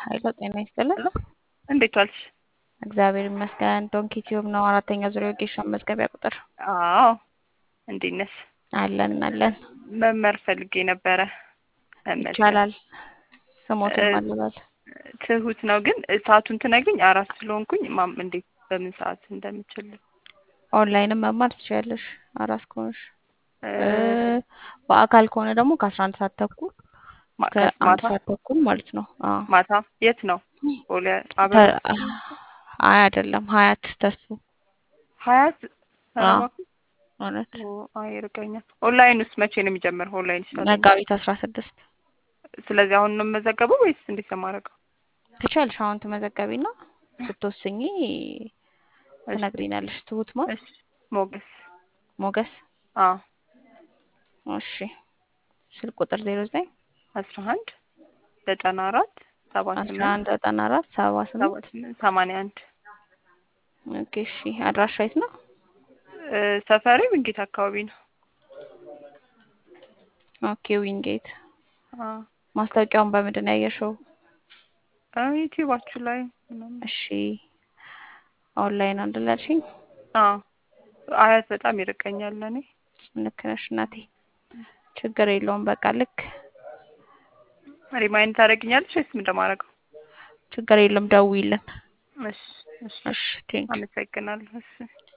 ኃይለ ጤና ይስጥልን። እንዴት ዋልሽ? እግዚአብሔር ይመስገን። ዶንኪ ቲዩብ ነው አራተኛ ዙሪያ ወጌሻ መዝገቢያ ቁጥር አዎ እንዴት ነሽ? አለን አለን መመር ፈልጌ ነበረ። መመር ይቻላል። ስሞትን እ- ማለባል ትሁት ነው ግን ሰዓቱን ትነግሪኝ? አራት ስለሆንኩኝ ማም እንዴት በምን ሰዓት እንደምችል ኦንላይንም መማር ትችያለሽ አራስ ከሆንሽ እ፣ እ፣ በአካል ከሆነ ደግሞ ከአስራ አንድ ሰዓት ተኩል ማ- ከአንድ ማታ ሰዓት ተኩል ማለት ነው። አዎ ማታ የት ነው? ቦሌ አብረን ተ- አይ አይደለም ሀያት ተስፉ ሀያት ኧረ አዎ እባክሽ። እውነት ኦ፣ አይ ይርቀኛል። ኦንላይን ውስጥ መቼ ነው የሚጀምረው? ኦንላይን ይሻላል። መጋቢት አስራ ስድስት ስለዚህ አሁን ነው የምመዘገበው ወይስ እንዴት ነው የማደርገው? ትችያለሽ። አሁን ትመዘገቢና ስትወስኚ እሺ ትነግሪናለሽ። ትሁት ማን እሺ ሞገስ ሞገስ አዎ እሺ ስልክ ቁጥር ዜሮ ዘጠኝ አስራ አንድ ዘጠና አራት ሰባ አስራ ስምንት አንድ ዘጠና አራት ሰባ ሰባ ስምንት ስምንት ሰማንያ አንድ ኦኬ እሺ አድራሻ የት ነው? እ፣ ሰፈሬ ምንጌት አካባቢ ነው። ኦኬ ዊንጌት አዎ ማስታወቂያውን በምንድን ነው ያየሽው? እ፣ ዩቲዩባችሁ ላይ ምናምን እሺ ኦንላይን አንድ ላይ አልሽኝ? አዎ አያት በጣም ይርቀኛል ለእኔ። ልክ ነሽ እናቴ ችግር የለውም በቃ ልክ ሪማይንድ ታደርጊኛለሽ ወይስ ምን እንደማደርገው? ችግር የለም ደውይልን እሺ እሺ እሺ ቴንክ አመሰግናለሁ። እሺ